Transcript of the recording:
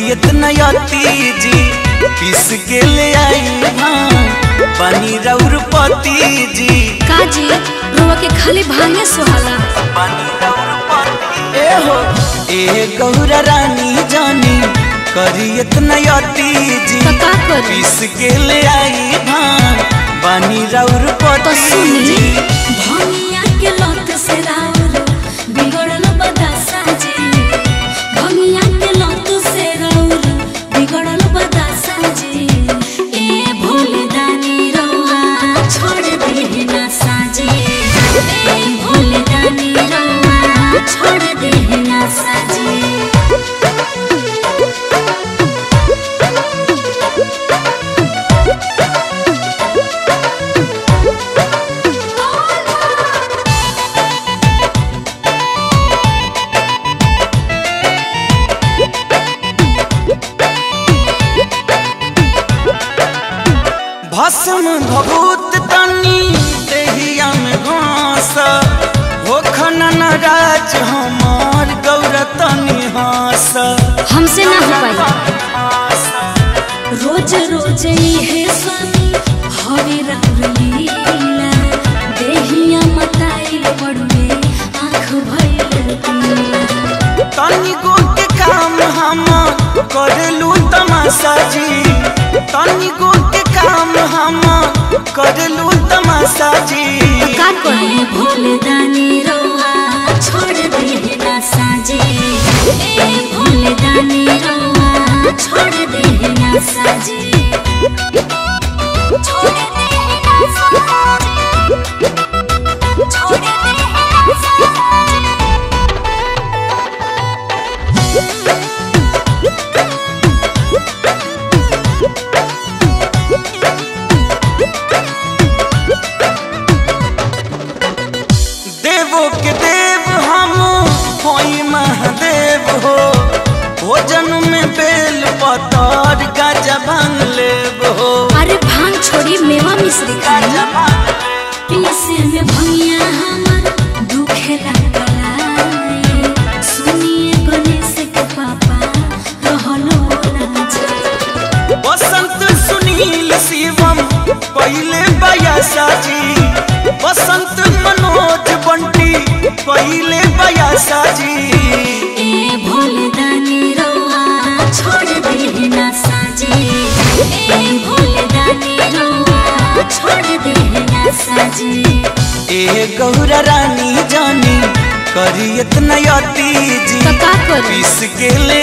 इतना यती जी पीस के ले आई भांग पानी रौर पति जी काजी रुआ के खाली भांगे सुहाला पानी रौर पति ए हो ए गौरा रानी जानी करी इतना यती जी तो का करी पीस के ले आई भांग पानी रौर तो पति सुनी जी भंगिया के लत से राउर बिगड़ल बदासा जी भंगिया के लत से राउर बिगड़ल बदासा जी ए भोले दानी रउआ छोड़ दे ना साजी ए भोले दानी रउआ छोड़ दे ना साजी भस्म भभूत तनी देहिया में घास हो खनन राज हमार गौर तनी हास हमसे ना हो पाई रोज रोज है स्वामी हरे राउर लीला देहिया मताइल पड़ुए आँख भइल पीला तनी गो के काम हम करलू तमाशा जी तनी गो के काम हम करलू तमाशा जी का करे भोले दानी रउआ छोड़ दे ना साजे ए भोले दानी रउआ छोड़ दे ना साजे छोड़ दे ना साजे छोड़ दे ना साजे देवो के देव हम होई महादेव हो भोजन में बेल पतर गाजा भांग लेब हो अरे भांग छोड़ी मेवा मिश्री खाई गाजा भांग लेब। पीसे में भंगिया हमर दुखे लगलाई सुनिए गणेश के पापा रहलो ना जाए बसंत सुनील शिवम पहले बयासा जी बसंत मनोज बंटी पहले बयासा जी ए भोले दानी रउआ छोड़ दे ना साजे ए भोले दानी रउआ छोड़ दे ना साजे ए गौरा रानी जानी करी इतना यती जी तो का करी पीस के ले